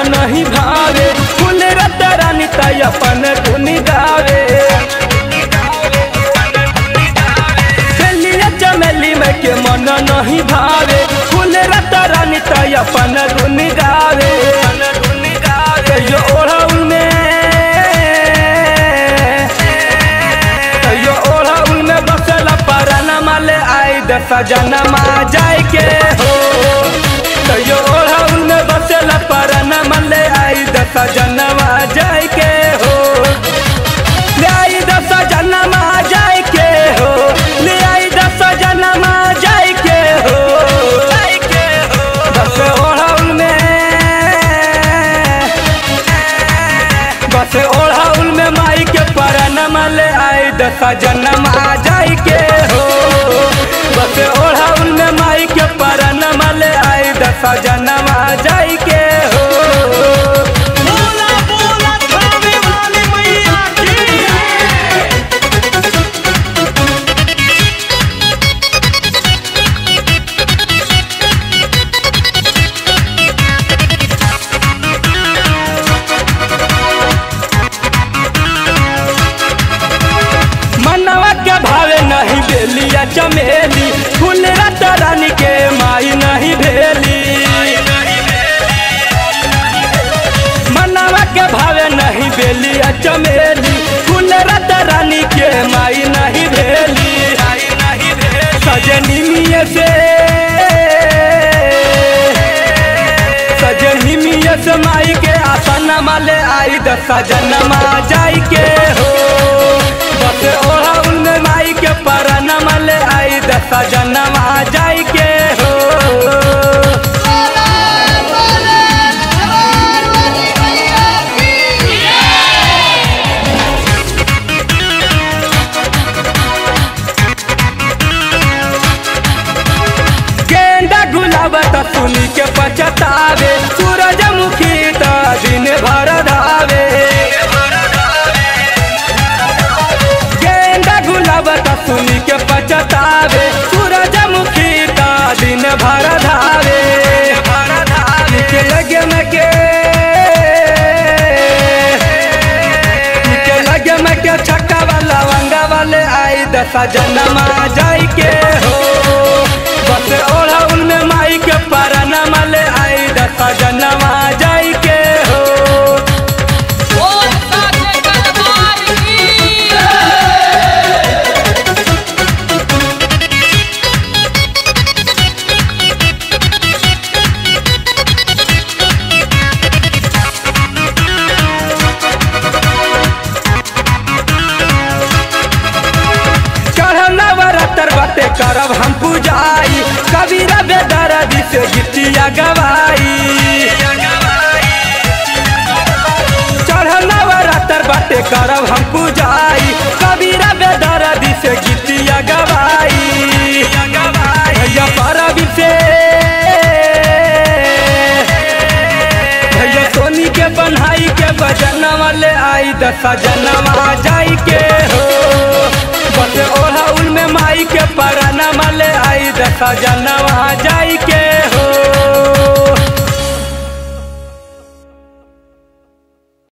नहीं भावे फूल रत रानी तय अपन धुन गावे चलिए चमेली में के मन नहीं भावे फूल रत रानी तय अपन धुन गावे यो ओढ़ौल में यो ओढ़ौल में बसल पराना माले आई दसा जनमा जाय के हो यो ओढ़ौल में बसल पराना माले आई दसा जनमा जाय के हो ले आई दसा जनमा जाय के हो ले आई दसा जनमा जाय के हो जाय के हो बस ओढ़ौल में बस ओढ़ौल में माई के परनमा ले आई दसा जनमा जाय के हो बस ओढ़ौल में माई के परनमा ले आई दसा जनमा जाय के हो बोला बोला थावे वाली मैया की मनवा के भावे नहीं बेलिया चमेली फूल रत रानी के माई नहीं भेली मनवा के भावे नहीं बेलिया चमेली फूल रत रानी के माई नहीं भेली सजनी मिये से सजनी मिये से माई के आसन माले आई दसा जनमा जाई के हो बस ओढ़ौल में माई के परना माले आई दसा जनमा जाई के हो गेंदा गुलाब त सुनी के पछतावे सूरजमुखी त दिन भर धावे गेंदा गुलाब त सुनी के पछतावे सूरजमुखी त दिन भर धावे के लगे में के के लगे में के छक्का वाला वंगा वाले आई दसा जनमा जाई के हो बस ओढ़ौल में माई के परना माले आई दसा जनमा जाई के हो बोल साचे दरबार की चढ़ना बरतर बाटे करब हम पूजाई कबीरा बेदरदी से गीतिया गवाई चढ़ना बरतर बाटे करब हम पूजाई कबीरा बेदरदी से गीतिया गवाई भैया परब से भैया सोनी के बन्हाई के बजन वाले आई दसा जनवा जाई के हो बस ओढ़ौल में माई के पराना माले आई दसा जनवा जाई के